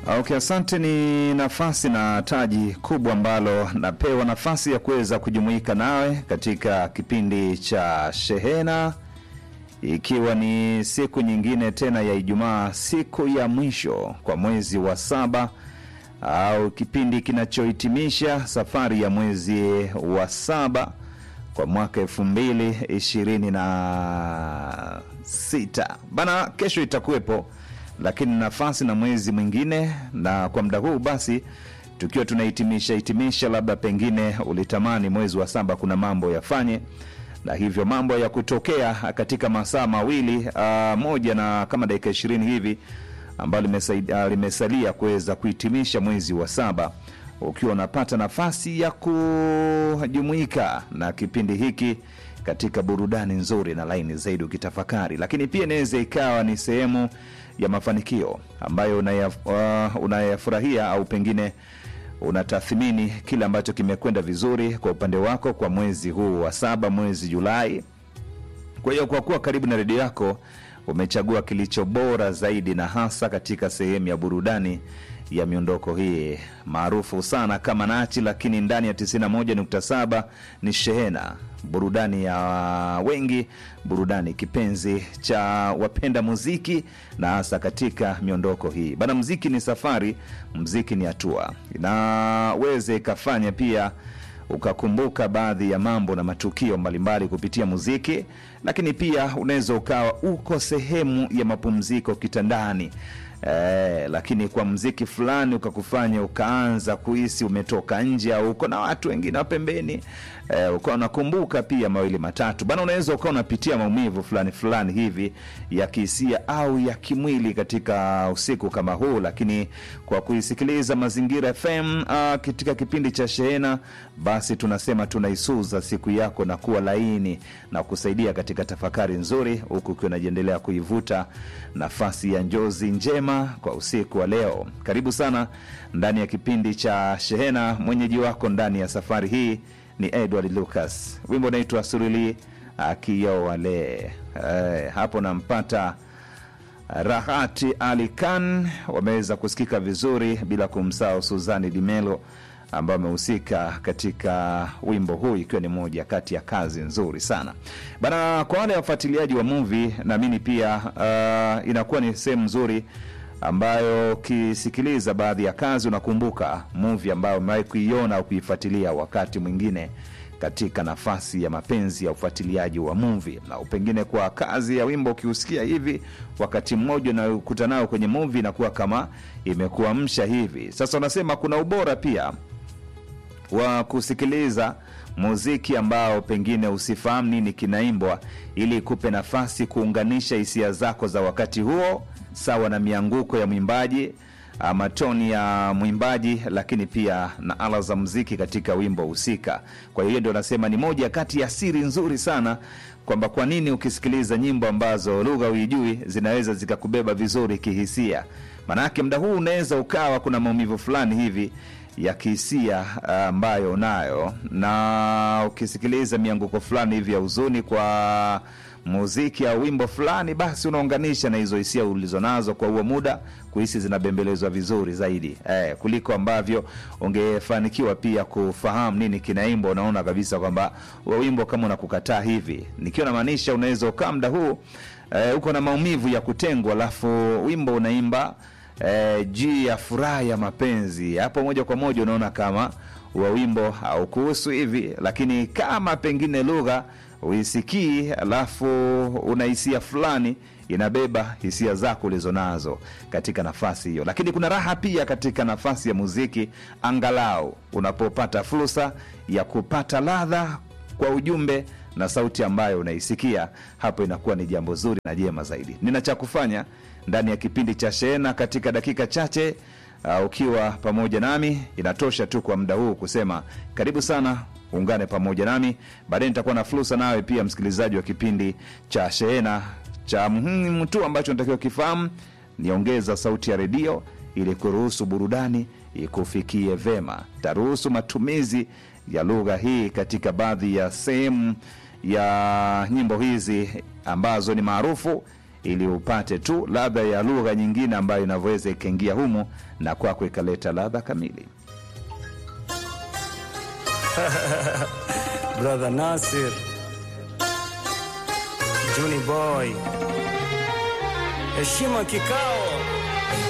Okay, asante. Ni nafasi na taji kubwa ambalo napewa nafasi ya kuweza kujumuika nawe katika kipindi cha Shehena, ikiwa ni siku nyingine tena ya Ijumaa, siku ya mwisho kwa mwezi wa saba au kipindi kinachohitimisha safari ya mwezi wa saba kwa mwaka elfu mbili ishirini na sita bana. Kesho itakuwepo lakini nafasi na mwezi mwingine, na kwa muda huu basi tukiwa tunahitimisha hitimisha, labda pengine ulitamani mwezi wa saba kuna mambo yafanye, na hivyo mambo ya kutokea katika masaa mawili uh, moja na kama dakika ishirini hivi ambalo limesaidia- limesalia kuweza kuhitimisha mwezi wa saba ukiwa unapata nafasi ya kujumuika na kipindi hiki katika burudani nzuri na laini zaidi ukitafakari, lakini pia inaweza ikawa ni sehemu ya mafanikio ambayo unaya- uh, unayafurahia au pengine unatathmini kile ambacho kimekwenda vizuri kwa upande wako kwa mwezi huu wa saba, mwezi Julai. Kwa hiyo kwa kuwa karibu na redio yako umechagua kilicho bora zaidi, na hasa katika sehemu ya burudani ya miondoko hii maarufu sana kama Nachi, lakini ndani ya 91.7 ni Shehena, burudani ya wengi, burudani kipenzi cha wapenda muziki, na hasa katika miondoko hii bana. Mziki ni safari, mziki ni hatua, inaweza ikafanya pia ukakumbuka baadhi ya mambo na matukio mbalimbali kupitia muziki, lakini pia unaweza ukawa uko sehemu ya mapumziko kitandani eh, lakini kwa mziki fulani ukakufanya ukaanza kuhisi umetoka nje au uko na watu wengine wa pembeni eh, ukawa unakumbuka pia mawili matatu bana. Unaweza ukawa unapitia maumivu fulani fulani hivi ya kihisia au ya kimwili katika usiku kama huu, lakini kwa kuisikiliza Mazingira FM uh, katika kipindi cha Shehena, basi tunasema tunaisuza siku yako na kuwa laini na kusaidia katika tafakari nzuri, huku ukiwa unajiendelea kuivuta nafasi ya njozi njema kwa usiku wa leo. Karibu sana ndani ya kipindi cha Shehena. Mwenyeji wako ndani ya safari hii ni Edward Lucas, wimbo unaitwa Surili Akiyowale. Eh, hapo nampata Rahati Ali Khan wameweza kusikika vizuri, bila kumsahau Suzani Dimelo ambayo amehusika katika wimbo huu, ikiwa ni moja kati ya kazi nzuri sana bana. Kwa wale wafuatiliaji wa movie, naamini pia uh, inakuwa ni sehemu nzuri ambayo ukisikiliza baadhi ya kazi unakumbuka movie ambayo umewahi kuiona au kuifuatilia wakati mwingine katika nafasi ya mapenzi ya ufuatiliaji wa movie, na pengine kwa kazi ya wimbo ukiusikia hivi wakati mmoja unakuta nao kwenye movie inakuwa kama imekuamsha hivi. Sasa unasema kuna ubora pia wa kusikiliza muziki ambao pengine usifahamu nini kinaimbwa, ili ikupe nafasi kuunganisha hisia zako za wakati huo sawa na mianguko ya mwimbaji ama toni ya mwimbaji, lakini pia na ala za muziki katika wimbo husika. Kwa hiyo ndio nasema ni moja kati ya siri nzuri sana kwamba kwa nini ukisikiliza nyimbo ambazo lugha huijui zinaweza zikakubeba vizuri kihisia. Maanake muda huu unaweza ukawa kuna maumivu fulani hivi ya kihisia ambayo unayo, na ukisikiliza mianguko fulani hivi ya huzuni kwa muziki au wimbo fulani, basi unaunganisha na hizo hisia ulizonazo kwa huo muda, kuhisi zinabembelezwa vizuri zaidi eh, kuliko ambavyo ungefanikiwa pia kufahamu nini kinaimbwa. Unaona kabisa kwamba huo wimbo kama unakukataa hivi, nikiwa namaanisha, unaweza ukaa muda huu eh, uko na maumivu ya kutengwa, alafu wimbo unaimba eh, juu ya furaha ya mapenzi, hapo moja kwa moja unaona kama wa wimbo haukuhusu hivi, lakini kama pengine lugha uisikii, alafu una hisia fulani inabeba hisia zako ulizonazo katika nafasi hiyo. Lakini kuna raha pia katika nafasi ya muziki, angalau unapopata fursa ya kupata ladha kwa ujumbe na sauti ambayo unaisikia, hapo inakuwa ni jambo zuri na jema zaidi. Nina cha kufanya ndani ya kipindi cha Shehena katika dakika chache. Uh, ukiwa pamoja nami inatosha tu kwa muda huu kusema karibu sana, ungane pamoja nami. Baadaye nitakuwa na fursa nawe pia, msikilizaji wa kipindi cha Shehena. Cha muhimu tu ambacho natakiwa kifahamu niongeza sauti ya redio ili kuruhusu burudani ikufikie vema. Taruhusu matumizi ya lugha hii katika baadhi ya sehemu ya nyimbo hizi ambazo ni maarufu ili upate tu ladha ya lugha nyingine ambayo inavyoweza ikaingia humo na kwako ikaleta ladha kamili. Brother Nasir, Juni Boy, heshima kikao